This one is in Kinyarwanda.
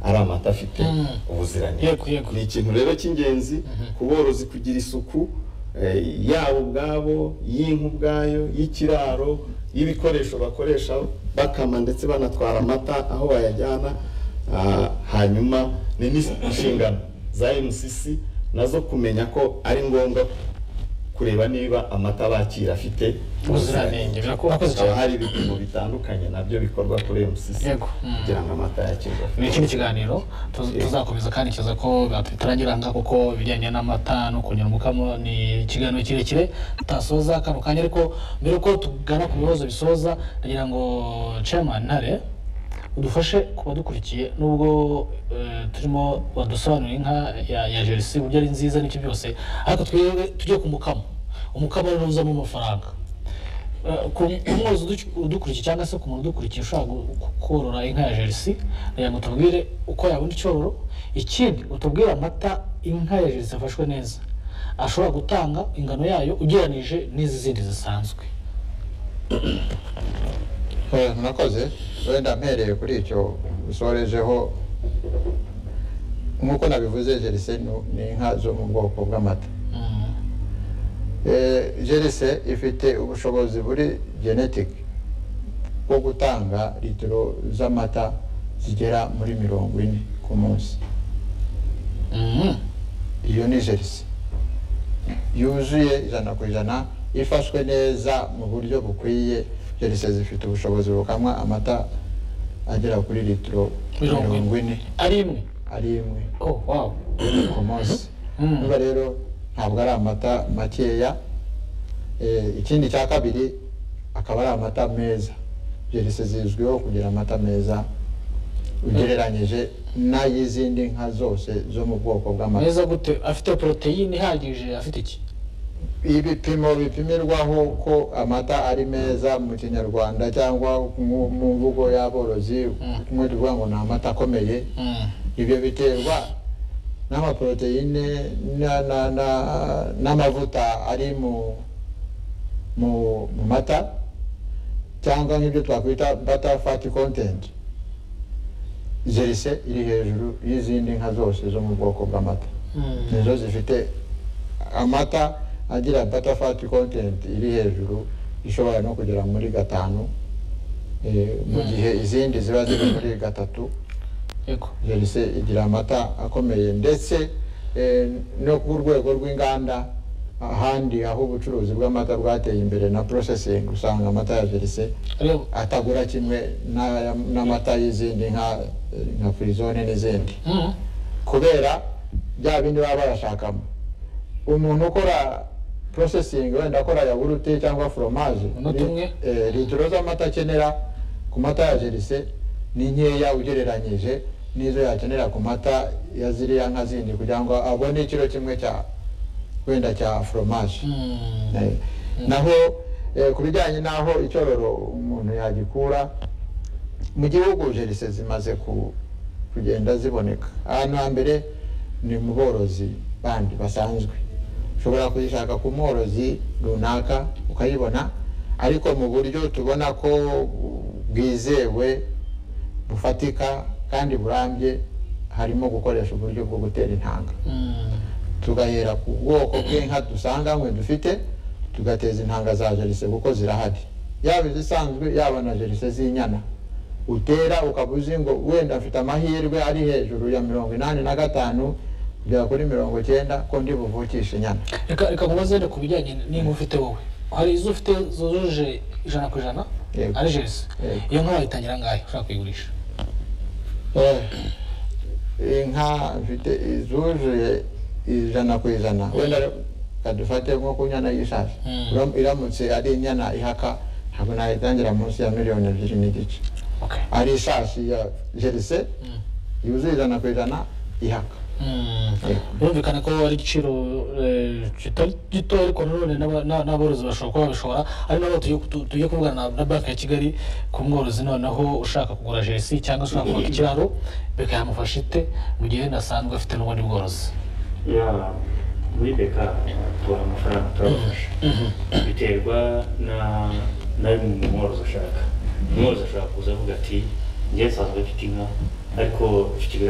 amata afite ubuziranenge Yego, yego. ni ikintu rero cy'ingenzi ku borozi kugira isuku eh, yabo ubwabo y'inka ubwayo y'ikiraro y'ibikoresho bakoresha bakama ndetse banatwara amata aho bayajyana ah, hanyuma ni n'inshingano za MCC nazo kumenya ko ari ngombwa kureba niba amata bakira afite ubuziranenge birakoze haba cyane hari ibipimo bitandukanye nabyo bikorwa kuri MCC Yego. Mm. kugira ngo amata yakirwe ni ikindi kiganiro tuz- tuzakomeza kandi kiza ko bitarangira ngaha kuko ibijyanye n'amata no kongera umukamo ni ikiganiro kirekire tutasoza kano kanya ariko mbere yuko tugana ku bibazo bisoza ndagira ngo chairman ntare udufashe kubadukurikiye nubwo eh, turimo wadusobanurira inka ya, ya jerisi uburyo ari nziza n'ibyo byose ariko twebwe tujye ku mukamo umukamo rero uzamo amafaranga Eh, ku ku mworozi uduc- udukurikiye cyangwa se ku muntu udukurikiye ushobora gu- ku- korora inka ya jerisi kugira ngo tubwire uko yabona icyororo ikindi utubwire amata inka ya jerisi yafashwe neza ashobora gutanga ingano yayo ugereranije n'izi zindi zisanzwe Eh, murakoze wenda mpereye kuri icyo usorejeho nk'uko nabivuze jerise nu- ni inka zo mu bwoko bw'amata Eh, jerise ifite ubushobozi buri genetike bwo gutanga litiro z'amata zigera muri mirongo ine ku munsi Mhm. iyo ni jerise yuzuye ijana ku ijana ifashwe neza mu buryo bukwiye jerise zifite ubushobozi bukamwa amata agera kuri litiro Mirongo ine. mirongo ine ari imwe ari imwe oh wow ku munsi Mm. niba rero ntabwo ari amata makeya Eh, ikindi cya kabiri akaba ari amata meza jerise zizwiho kugira amata meza ugereranyije n'ay'izindi nka zose zo mu bwoko bw'amata meza gute afite poroteyine ihagije afite iki ibipimo bipimirwaho ko amata ari meza mu kinyarwanda cyangwa mu mu mvugo y'aborozi Mm. kumwe tuvuga ngo ni amata akomeye Mhm. ibyo biterwa n'amaporoteyine na- na- na- n'amavuta ari mu mu mu mata cyangwa nk'ibyo twakwita butter fat content zerise iri hejuru y'izindi nka zose zo mu bwoko bw'amata Mhm. nizo zifite amata agira butter fat content iri hejuru ishobora no kugera muri gatanu eh, mu gihe izindi ziba ziri muri gatatu yego jerise igira amata akomeye ndetse eh, no ku rwego rw'inganda ahandi aho ubucuruzi bw'amata bwateye imbere na processing usanga amata ya jerise reba atagura kimwe n'aya- n'amata y'izindi nka nka frizone n'izindi Mhm. kubera bya bindi baba barashakamo umuntu ukora processing wenda akora yawurute cyangwa fromage Umunota li- umwe. eh, litiro z'amata akenera ku mata ya jerise ni nkeya ugereranyije n'izo yakenera ku mata ya ziriya nka zindi kugira ngo abone ikiro kimwe cya wenda cya fromage Mhm. Eh, naho eh, ku bijyanye n'aho icyororo umuntu yagikura mu gihugu jerise zimaze ku- kugenda ziboneka ahantu hambere ni mu borozi bandi basanzwe ushobora kuyishaka ku mworozi runaka ukayibona ariko mu buryo tubona ko bwizewe bufatika kandi burambye harimo gukoresha uburyo bwo gutera intanga Mhm. tugahera ku bwoko bw'inka dusanganywe dufite tugateza intanga za jerise kuko zirahari yaba izisanzwe yaba na jerise z'inyana utera ukaba uzi ngo wenda mfite amahirwe ari hejuru ya mirongo inani na gatanu kugera kuri mirongo icyenda ko ndi buvukishe inyana reka reka mubaze rero ku bijyanye n'inka ufite wowe hari izo ufite zujuje ijana ku ijana Yego. ari jerisi Yego. iyo nka wayitangira angahe ushaka kuyigurisha Eh, inka mfite izuzuye ijana ku ijana wenda kadufate nko ku nyana y'ishashi Mm. Uram- iramutse ari inyana ihaka ntabwo nayitangira munsi ya miliyoni ebyiri n'igice okay. ari ishashi ya jerise Mm. yuzuye ijana ku ijana ihaka Mm. Yego. birumvikana ko ari igiciro eh, kitari gito ariko nanone n'aba- n'a- n'aborozi bashobora kuba babishobora ari nabo tugiye tu- tugiye kuvugana na- na banki ya kigali ku mworozi noneho ushaka kugura jerisi cyangwa se ushaka kubaka ikiraro beka yamufasha ite mu gihe nasanzwe afite n'ubundi bworozi ya muri beka tubaha amafaranga turabafasha biterwa na nawe umworozi ashaka umworozi ashobora kuza avuga ati njye nsanzwe mfite inka ariko mfite ibiraro